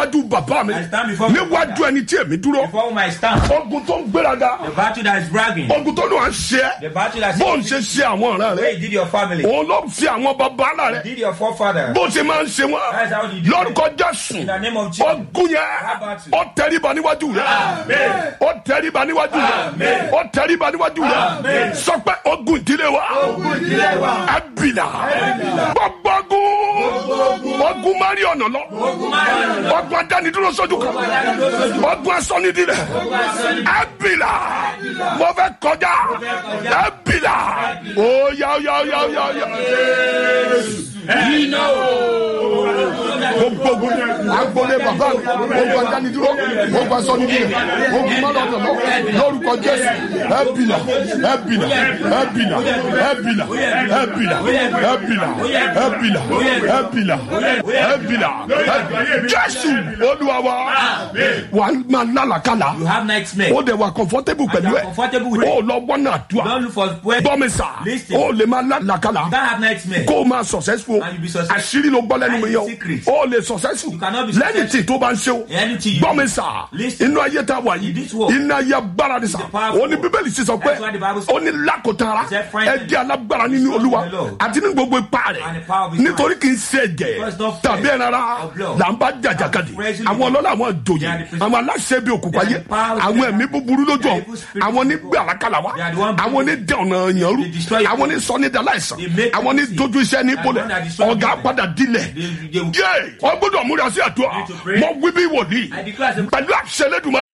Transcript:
níwájú bàbá mi I stand before my níwájú father. ẹni tí èmi dúró Before whom I stand, ogun tó ń gbéraga the battle that is bragging, ogun tó ní wàá ṣe é the battle that bó ń ṣe ṣe àwọn ọ̀ràn the rẹ way you did your family, òun ló fi àwọn bàbá ńlá rẹ did your forefather. bó ṣe máa ń ṣe wọn That's how you do it. lórúkọ jésù In the name of Jesus. ogun yẹn ó tẹríba níwájú rẹ ó tẹríba níwájú rẹ ó tẹríba níwájú rẹ sọ pé ogun ìdílé wa ẹbìnà gbogbo ogun ogun mari ọ̀nà lọ ogun adánidúró sójú kan ogun asọ́nidílẹ̀ ẹbìnà mo fẹ́ kọjá ẹbìnà ó yá ó yá ó yá ó yá ó yá gbogbo ogun agbolé bàbá mi ogun adánidúró ogun asọ́nidílẹ̀ ogun mari ọ̀nà lọ lórúkọ jésù ẹbìnà ẹbìnà ẹbìnà ẹbìnà ẹbìnà ẹbìnà ẹbìnà ẹbìnà ẹbìnà jésù olúwa wa wà á máa lálàkàlà You have nightmare. ó dẹ̀ wà comfortable pẹ̀lú you ẹ̀ are comfortable with ó lọ wọ́n náà tó a Don't look for where you bọ́mi sà Listen. ó lè máa lálàkàlà can't have nightmare. kó o máa successful And you be successful. àṣírí ló gbọ́ lẹ́nu mi yẹn And secret. o ó lè successful You cannot be lẹ́yìn tí successful. tó bá ń ṣe o Anything you bọ́mi do. sà Listen. inú ayé tá a wà In yìí this world. iná ayé agbára ni sà It's a powerful ó ní bíbélì sì sọ pé That's why the Bible says- ó ní lákòótara It's a friend. ẹ jẹ́ alágbára nínú It's olúwa not the Lord. àti ní gbogbo ipá And the rẹ̀ power of his nítorí kì í ṣe ẹ̀jẹ̀ Because it's not tàbí flesh ẹ̀rara or blood. là ń bá jàjàkadì And praise àwọn ọlọ́lá àwọn They ìjòyè are the principal- àwọn aláṣẹ bíi òkùnkùn They are ayé the power of àwọn the- ẹ̀mí búburú lójú They are ọ̀ evil spirits àwọn ní of God. gbé àlákàlà wá They are the one àwọn ní dẹ ọ̀nà yẹn rú They destroy àwọn ní sọ ní daláìsàn They make àwọn ní people sick. dojú iṣẹ́ ní They are the ìpolẹ̀ one that destroy ọ̀gá people. padà dilẹ̀ They- they- yé wọ́n gbọ́dọ̀ múra sí àdúrà need to pray. mọ wí bí wòlíì I declare as a- pẹ̀lú àṣẹlẹ́dùnmá